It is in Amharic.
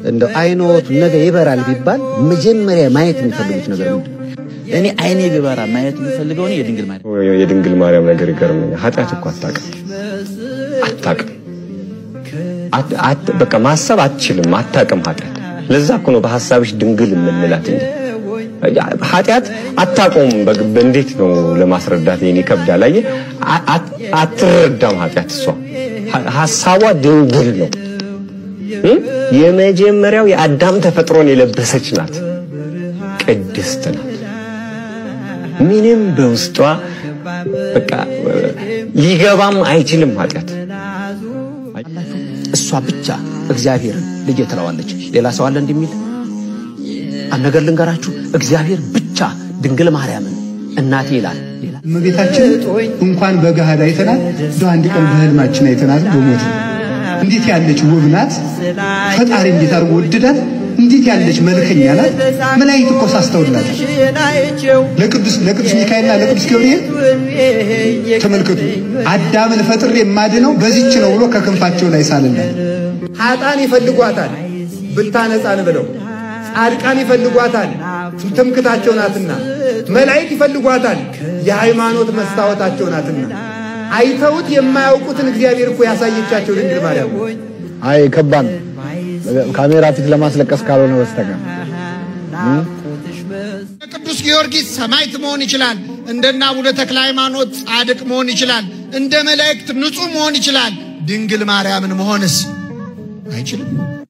እንደው አይኖቱ ነገ ይበራል ቢባል መጀመሪያ ማየት የሚፈልጉት ነገር ምንድን ነው? እኔ አይኔ ቢበራ ማየት የምፈልገው እኔ የድንግል ማርያም የድንግል ማርያም ነገር ይገርመኛል። ኃጢአት እኮ አታውቅም አታውቅም አት- አት- በቃ ማሰብ አትችልም፣ አታውቅም ኃጢአት። ለዛ እኮ ነው በሐሳብሽ ድንግል የምንላት እንጂ ኃጢአት አታውቀውም። በግ- እንዴት ነው ለማስረዳት ይሄን ይከብዳል። አየህ አ- አት- አትረዳም ኃጢአት እሷ ሀ- ሐሳቧ ድንግል ነው። እ? የመጀመሪያው የአዳም ተፈጥሮን የለበሰች ናት፣ ቅድስት ናት። ምንም በውስጧ በቃ ሊገባም አይችልም ኃጢአት እሷ ብቻ እግዚአብሔርን ልጄ ትለዋለች። ሌላ ሰው አለ እንደሚል አንድ ነገር ልንገራችሁ። እግዚአብሔር ብቻ ድንግል ማርያምን እናቴ ይላል። ሌላ እመቤታችን እንኳን በገሃድ አይተናል፣ እንደው አንድ ቀን በህልማችን አይተናል። በሞት እንዴት ያለች ውብ ናት! ፈጣሪ እንዴት አድርጎ ወደዳት! እንዴት ያለች መልከኛ ናት! መላእክት እኮ ሳስተውላት ለቅዱስ ለቅዱስ ሚካኤልና ለቅዱስ ገብርኤል ተመልከቱ፣ አዳምን ፈጥሬ የማድነው በዚች ነው ብሎ ከክንፋቸው ላይ ሳለላት ኃጣን ይፈልጓታል ብታነጻን ብለው ጻድቃን ይፈልጓታል ትምክታቸው ናትና መላእክት ይፈልጓታል የሃይማኖት መስታወታቸው ናትና አይተውት የማያውቁትን እግዚአብሔር እኮ ያሳየቻቸው ድንግል ማርያም ነው። አይ ከባድ ነው። ካሜራ ፊት ለማስለቀስ ካልሆነ በስተቀር ቅዱስ ጊዮርጊስ ሰማዕት መሆን ይችላል። እንደነ አቡነ ተክለ ሃይማኖት ጻድቅ መሆን ይችላል። እንደ መላእክት ንጹሕ መሆን ይችላል። ድንግል ማርያምን መሆንስ አይችልም?